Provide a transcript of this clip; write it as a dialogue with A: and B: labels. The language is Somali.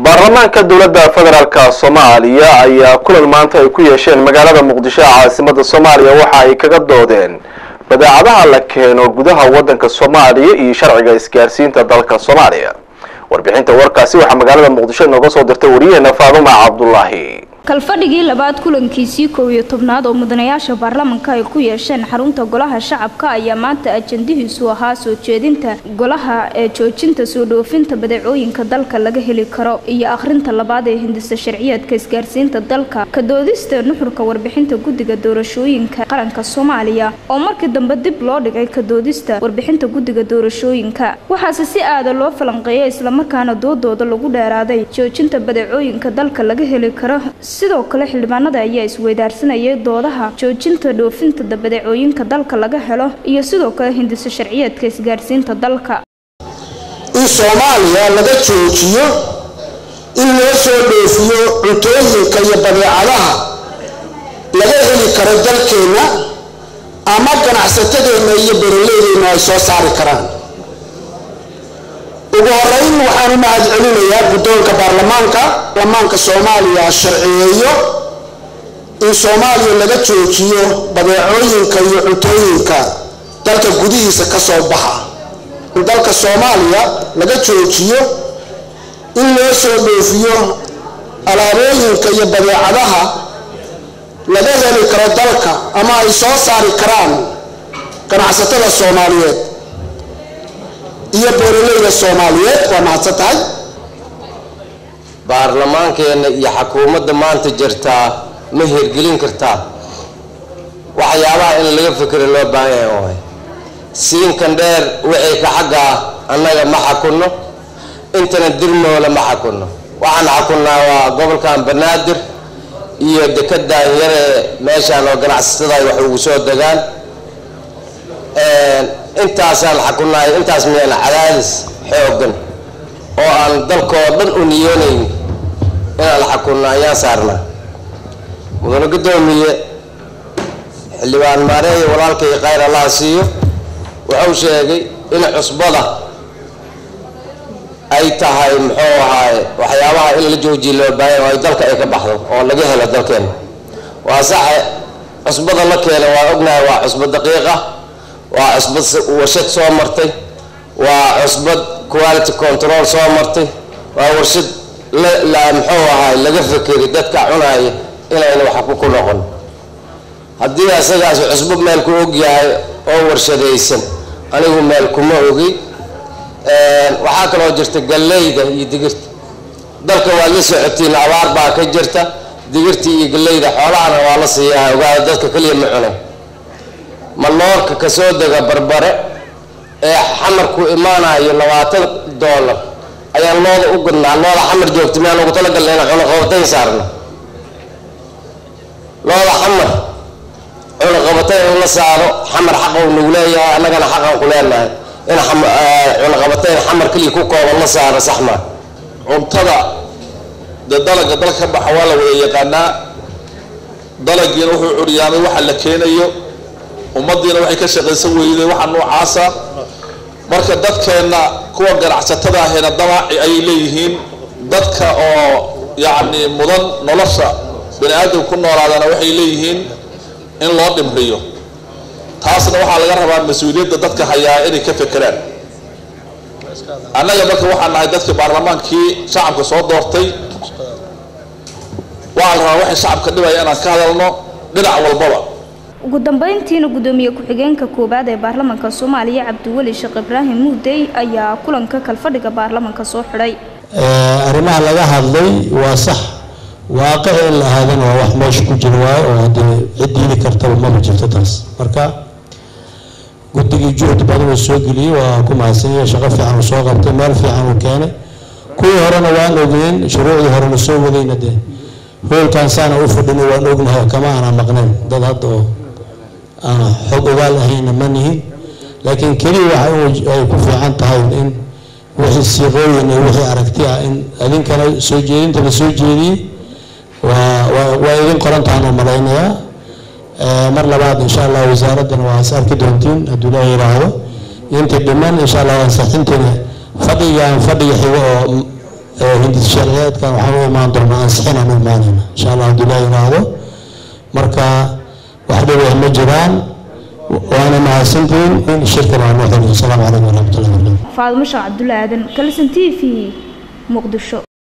A: baarlamaanka dowladda federaalk soomaaliya ayaa kulan maanta ay ku yeesheen magaalada muqdisho ee caasimada soomaaliya waxa ay kaga doodeen badeecadaha la keeno gudaha waddanka soomaaliya iyo sharciga isgaarsiinta dalka soomaaliya warbixinta warkaasi waxaa magaalada muqdisho inooga soo dirtay wariyaheena faaduma cabdulaahi
B: kalfadhigii labaad kulankiisii kow iyo tobnaad oo mudanayaasha baarlamanka ay ku yeesheen xarunta golaha shacabka ayaa maanta ajandihiisu ahaa soo jeedinta golaha ee joojinta soo dhoofinta badeecooyinka dalka laga heli karo iyo akhrinta labaad ee hindisa sharciyeedka isgaarsiinta dalka ka doodista nuxurka warbixinta guddiga doorashooyinka qaranka soomaaliya oo markii dambe dib loo dhigay ka doodista warbixinta guddiga doorashooyinka waxaase si aada loo falanqeeyay islamarkaana doodooda lagu dheeraaday joojinta badeecooyinka dalka laga heli karo sidoo kale xildhibaanada ayaa isweydaarsanayay doodaha joojinta dhoofinta badeecooyinka dalka laga helo iyo sidoo kale hindisa sharciyeedka isgaarsiinta dalka
C: in soomaaliya laga joojiyo in loo soo dhoofiyo cuntooyinka iyo badeecadaha laga heli karo dalkeenna ama ganacsatadeenna iyo beraleydeenna ay soo saari karaan ugu horeyn waxaan u mahad celinayaa guddoonka baarlamaanka baarlamaanka soomaaliya sharciyeeyo in soomaaliya laga joojiyo badeecooyinka iyo cuntooyinka dalka gudihiisa ka soo baxa in dalka soomaaliya laga joojiyo in loo soo dhoofiyo alaabooyinka iyo badeecadaha laga heli karo dalka ama ay soo saari karaan ganacsatada soomaaliyeed iyo beeraleyda soomaaliyeed waa mahadsan tahay
D: baarlamaankeenna iyo xukuumadda maanta jirtaa ma hirgelin kartaa waxyaabaha in laga fikiro loo baahan yahay waay siinkan dheer wixii ka xaggaa annaga ma xakunno intana dirmoola ma xakunno waxaan xakunnaa waa gobolkan banaadir iyo dekedaan yaree meeshaan oo ganacsatada ay wax ugu soo degaan intaasaan xakunnahay intaas miyana cadaadis xoogan oo aan dalkoo dhan u niyoonayn inaan xakunno ayaan saarnaa mudane guddoomiye xildhibaan maareeya walaalkay khayr allaha siiyo wuxuu sheegay in cusbada ay tahay muxuu ahaaye waxyaabaha in la joojiya loo baahanya oo ay dalka ay ka baxdo oo laga helo dalkeena waa saxe cusbada la keena waa ognahay waa cusbo daqiiqa waa cusbad warshad soo martay waa cusbad quality control soo martay waa warshad la muxuu ahaay laga fekeri dadka cunaya inayna wax ku noqon haddii asagaas cusbo meel ku ogyahay oo warshadaysan anigu meel kuma ogi waxaa kaloo jirta galleyda iyo digirta dalka waad la socotiin abaar baa ka jirta digirta iyo galleyda xoolahana waa la siiyaa ogaada dadka keliya ma cunay maloorka kasoo dega barbare ee xamarku imaanayo labaatan doolar ayaan looda u gadnaa looda xamar joogta miyaan ugu talagalna inaan cunaqabatayn saarno looda xamar cunaqabatayn in la saaro xamar xaqa u nagu leeyahay annagana xaqan ku leenahay in cunaqabatayn xamar keliya ku kooban la saaro saxmaa
E: cuntada dee dalaga dalka ka baxa waa la wada yaqaanaa dalagiina wuxuu curyaamay waxa la keenayo ummadiina waxay ka shaqaysan weyday waxa noocaasa marka dadkeenna kuwa ganacsatada ahayna damaaci ayay leeyihiin dadka oo yacni mudan nolosha bani aadamka ku noolaadana waxay leeyihiin in loo dhimriyo taasna waxaa laga rabaa mas-uuliyadda dadka hayaa inay ka fekeraan annaga marka waxaan nahay dadkii baarlamaankii shacabka soo doortay waxaa la rabaa waxay shacabka dhibaya inaan ka hadalno dhinac walbaba
B: ugu dambeyntiina gudoomiye ku-xigeenka koowaad ee baarlamanka soomaaliya cabdiweli sheekh ibraahim muudey ayaa kulanka kalfadhiga baarlamanka soo xidhay
F: arrimaha laga hadlay waa sax waaqici in la ahaadana waa wax meesha ku jira waayo oo haddii cid diidi kartaba maba jirto taas marka guddigii juhd badan uu soo geliyey waa ku mahadsanyay shaqo fiican uu soo qabtay meel fiican uu keenay kuwii horena waan ogeyn shuruucdii horena soo wadayna dee hoolkan saana u fadhinay waan ognahay kama aana maqnayn dad hadda oo aan xog ogaal ahayna ma nihin laakiin keliya waxa ay ku fiican tahay in wixii siiqooyin iyo wixii aragti ah in idinkana soo jeedinta la soo jeediyey waa waa waa idin qorantahan oo malaynayaa mar labaad insha allah wasaaraddana waa is arki doontiin hadduu ilaaha yidhaahdo inta dhiman insha allah ansaxintiina fadhigaan fadhiga xigo oo hindis sharciyeedkan waxaan u imaan doonaa ansixin aan u imaanayna insha allah haddii laa yiraahdo marka wax dhibah ma jiraan waana mahadsantihiin in shirkan waa noo xeliyo asalaamu calaykum waraxmatullahi wabarakatu
B: faadimo sheekh cabdulle aadan kalson t v muqdisho